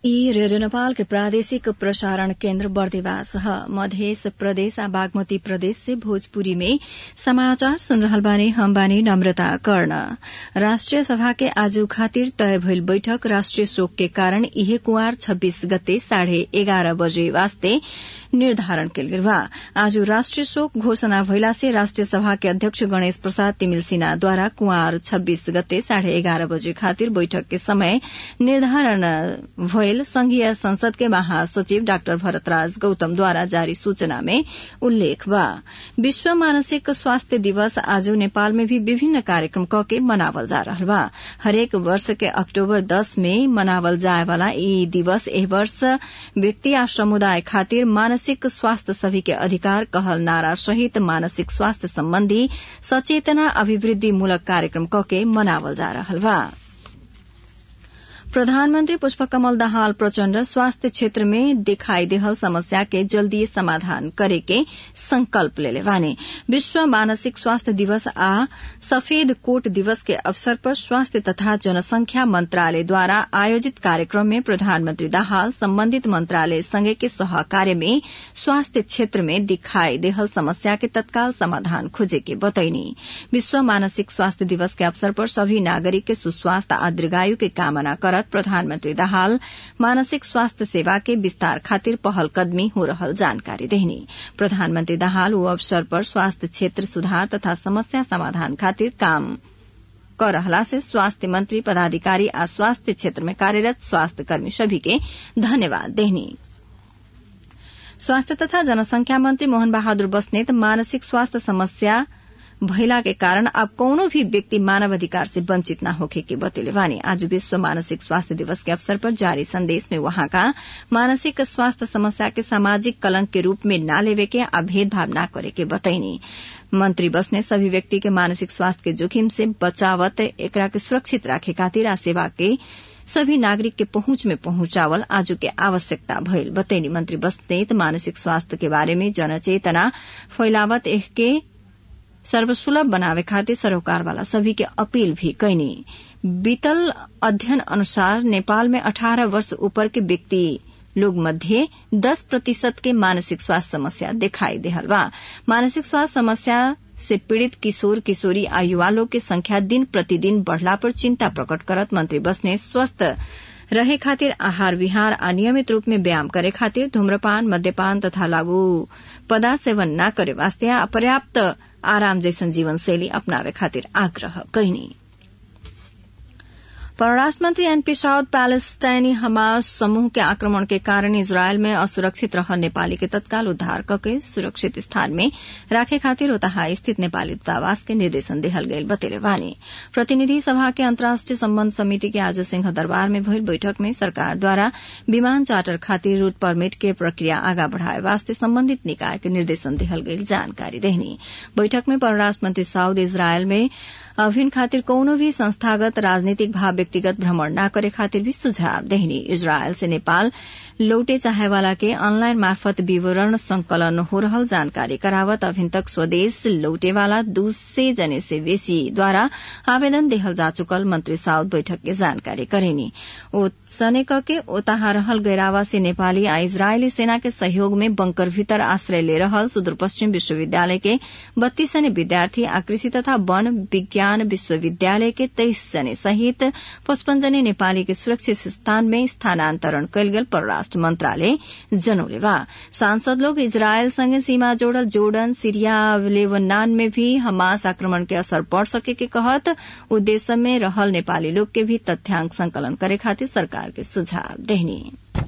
ई रेडियो नेपाल के प्रादेशिक प्रसारण केन्द्र बर्दिवास ह मध्य प्रदेश आ बागमती प्रदेश से भोजपुरी में समाचार सुन रहल बानी हम बानी नम्रता कर्ण राष्ट्रिय सभा के आज खातिर तय भइल बैठक राष्ट्रिय शोक के कारण इहे कुंवार छब्बीस गते साढ़े एघार बजे वास्ते निर्धारण कयल गेल बा आज राष्ट्रिय शोक घोषणा भइला से राष्ट्रिय सभा के अध्यक्ष गणेश प्रसाद तिमिल सिन्हाद्वारा कुंवार छब्बीस गते साढ़े एघार बजे खातिर बैठक के समय निर्धारण भइल संघीय संसद के महासचिव डाक्टर भरतराज गौतमद्वारा जारी सूचना में उल्लेख बा विश्व मानसिक स्वास्थ्य दिवस आज नेपाल में भी विभिन्न कार्यक्रम कके मनावल जा रहल बा हरेक वर्ष के अक्टूबर दस में मनावल जाए वाला ई दिवस एह वर्ष व्यक्ति आ समुदाय खातिर मानसिक स्वास्थ्य सभी के अधिकार कहल नारा सहित मानसिक स्वास्थ्य सम्बन्धी सचेतना अभिवृद्धिमूलक कार्यक्रम कके मनावल जा रहल बा प्रधानमन्त्री पुष्पकमल दाहाल प्रचण्ड स्वास्थ्य क्षेत्र में दिखाई देहल समस्या के जल्दी समाधान करे के संकल्प लेले बानी विश्व मानसिक स्वास्थ्य दिवस आ सफेद कोट दिवस के अवसर पर स्वास्थ्य तथा जनसंख्या मंत्रालय द्वारा आयोजित कार्यक्रम में प्रधानमन्त्री दाहाल सम्बन्धित मंत्रालय संगे के सहकार्य में स्वास्थ्य क्षेत्र में दिखाई देहल समस्या के तत्काल समाधान खोजे के बतैनी विश्व मानसिक स्वास्थ्य दिवस के अवसर पर सभी नागरिक के सुस्वास्थ्य आ दीर्घायु के कामना करत प्रधानमन्त्री दाहाल मानसिक स्वास्थ्य सेवा के विस्तार खातिर पहल कदमी हो रहल जानकारी देहनी प्रधानमन्त्री दाहाल ओ अवसर पर स्वास्थ्य क्षेत्र सुधार तथा समस्या समाधान खातिर काम कर रहला से स्वास्थ्य मंत्री पदाधिकारी आ स्वास्थ्य क्षेत्र में कार्यरत स्वास्थ्य कर्मी सभी के धन्यवाद देहनी स्वास्थ्य तथा जनसंख्या मंत्री मोहन बहादुर बस्नेत मानसिक स्वास्थ्य समस्या भइला के कारण अब कौनो भी व्यक्ति मानव अधिकार से वंचित न होखे के बतेले वानी आज विश्व मानसिक स्वास्थ्य दिवस के अवसर पर जारी संदेश में वहां का मानसिक स्वास्थ्य समस्या के सामाजिक कलंक के रूप में न लेवे के आ भेदभाव न करे के बतैनी मंत्री बस ने सभी व्यक्ति के मानसिक स्वास्थ्य के जोखिम से बचावत एकरा के सुरक्षित राखे खातिर आ सेवा के सभी नागरिक के पहुंच में पहुंचावल आज के आवश्यकता भइल बतैनी मंत्री बस्नेत मानसिक स्वास्थ्य के बारे में जनचेतना फैलावत एह के सर्वसुलभ बनावे खातिर सरोकार वाला सभी के अपील भी कैनी बीतल अध्ययन अनुसार नेपाल में 18 वर्ष ऊपर के व्यक्ति लोग मध्य 10 प्रतिशत के मानसिक स्वास्थ्य समस्या दिखाई देहल बा मानसिक स्वास्थ्य समस्या से पीड़ित किशोर किशोरी आ युवा लोग के संख्या दिन प्रतिदिन बढ़ला पर चिंता प्रकट करत मंत्री बस ने स्वस्थ रहे खातिर आहार विहार आ नियमित रूप में व्यायाम करे खातिर धूम्रपान मद्यपान तथा लागू पदार्थ सेवन न करे वास्ते आ पर्याप्त आराम जैसन जीवन शैली अपनावे खातिर आग्रह कैनी परराष्ट्र मंत्री एनपी साउद पैलेस्टाइनी हमास समूह के आक्रमण के कारण इजरायल में असुरक्षित रह नेपाली के तत्काल उद्धार कके सुरक्षित स्थान में राखे खातिर ओतहा स्थित नेपाली दूतावास के निर्देशन देहल गयल बतेले वानी प्रतिनिधि सभा के अंतर्राष्ट्रीय सम्बन्ध समिति के आज सिंह दरबार में भइल बैठक में सरकार द्वारा विमान चार्टर खातिर रूट परमिट के प्रक्रिया आगा बढ़ाए वास्ते सम्बन्धित निकाय के निर्देशन देहल गयल जानकारी देहनी बैठक में परराष्ट्र मंत्री साउद इजरायल में अभिन खातिर कौनो भी संस्थागत राजनीतिक भाव व्यक्तिगत भ्रमण न करे खातिर भी सुझाव देहनी इजरायल से नेपाल लौटे चाहे वाला के ऑनलाइन मार्फत विवरण संकलन हो रहल जानकारी करावत अभिन तक स्वदेश लौटे वाला दू सय जने से बेसी द्वारा आवेदन देहल जा चुकल मंत्री साउद बैठक के जानकारी करेनी ओ सने के ओताहा रहल गैरावासी नेपाली आ इजरायली सेना के सहयोग में बंकर भीतर आश्रय ले रहल सुदूर पश्चिम विश्वविद्यालय के बत्तीस जने विद्यार्थी आ कृषि तथा वन विज्ञान विश्वविद्यालय के तेइस जने सहित पचपन जने नेपाली के सुरक्षित स्थान में स्थानान्तरण कयल गेल परराष्ट्र मंत्रालय जनौले बा सांसद लोग इजरायल संगे सीमा जोड़ल जोर्डन सीरिया लेबनान में भी हमास आक्रमण के असर पड़ सके के कहत उद्देश्य में रहल नेपाली लोग के भी तथ्यांक संकलन करे खातिर सरकार के सुझाव देहनी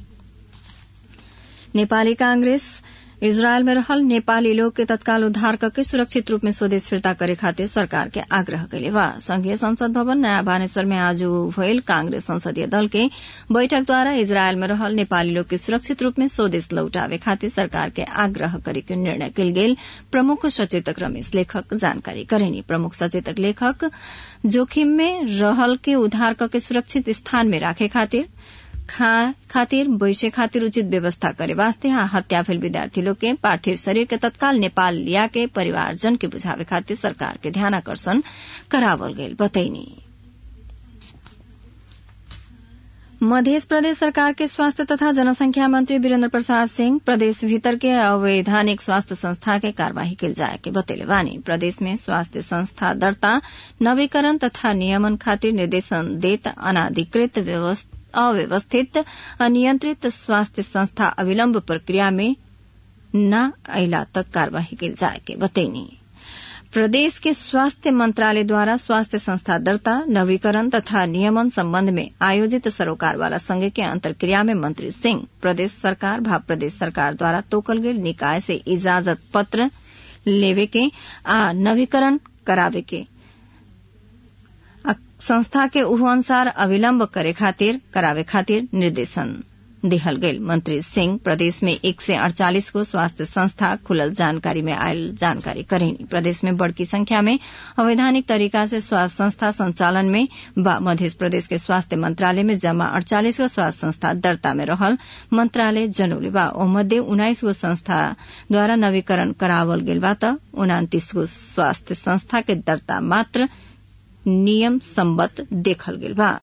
नेपाली कांग्रेस इजरायल में रहल नेपाली लोग के तत्काल उद्धार करके सुरक्षित रूप में स्वदेश फिर्ता करे खातिर सरकार के आग्रह कैले बा संघीय संसद भवन नयाँ बानेश्वर में आज भइल कांग्रेस संसदीय दल के बैठक द्वारा इजरायल में रहल नेपाली लोग के सुरक्षित रूप में स्वदेश लौटावे खातिर सरकार के आग्रह करे के निर्णय कल गेल प्रमुख सचेतक रमेश लेखक जानकारी करेनी प्रमुख सचेतक लेखक जोखिम में रहल के उद्धार करके सुरक्षित स्थान में राखे खातिर खातिर बैसे खातिर उचित व्यवस्था करे वास्ते यहाँ हत्या भेल विद्यार्थी लोग के पार्थिव शरीर के तत्काल नेपाल लिया के परिवारजन के बुझावे खातिर सरकार के ध्यान आकर्षण करावल गयल बतैनी मध्य प्रदेश सरकार के स्वास्थ्य तथा जनसंख्या मंत्री वीरेन्द्र प्रसाद सिंह प्रदेश भीतर के अवैधानिक स्वास्थ्य संस्था के कार्यवाही कल जाए के बतेले बानी प्रदेश में स्वास्थ्य संस्था दर्ता नवीकरण तथा नियमन खातिर निर्देशन देत अनाधिकृत अव्यवस्थित अनियंत्रित स्वास्थ्य संस्था अविलंब प्रक्रिया में न अला तक कार्यवाही कल जाए के बतैनी प्रदेश के स्वास्थ्य मंत्रालय द्वारा स्वास्थ्य संस्था दर्ता नवीकरण तथा नियमन संबंध में आयोजित सरोकार वाला संघ के अंतर्क्रिया में मंत्री सिंह प्रदेश सरकार भाव प्रदेश सरकार द्वारा तोकल गेल निकाय से इजाजत पत्र लेवे के आ नवीकरण करावे के संस्था के उह अनुसार अविलंब करे खातिर करावे खातिर निर्देशन दिहल गईल मंत्री सिंह प्रदेश में एक से अड़चालीस को स्वास्थ्य संस्था खुलल जानकारी में आयल जानकारी करेनी प्रदेश में बड़की संख्या में अवैधानिक तरीका से स्वास्थ्य संस्था संचालन में बा मध्य प्रदेश के स्वास्थ्य मंत्रालय में जमा अड़चालीस गो स्वास्थ्य संस्था दर्ता में रहल मंत्रालय जनौले बा ओ मध्य उन्नाइस गो संस्था द्वारा नवीकरण करावल गेल बा त उनातीस गो स्वास्थ्य संस्था के दर्ता मात्र नियम सम्बत देखल गेल बा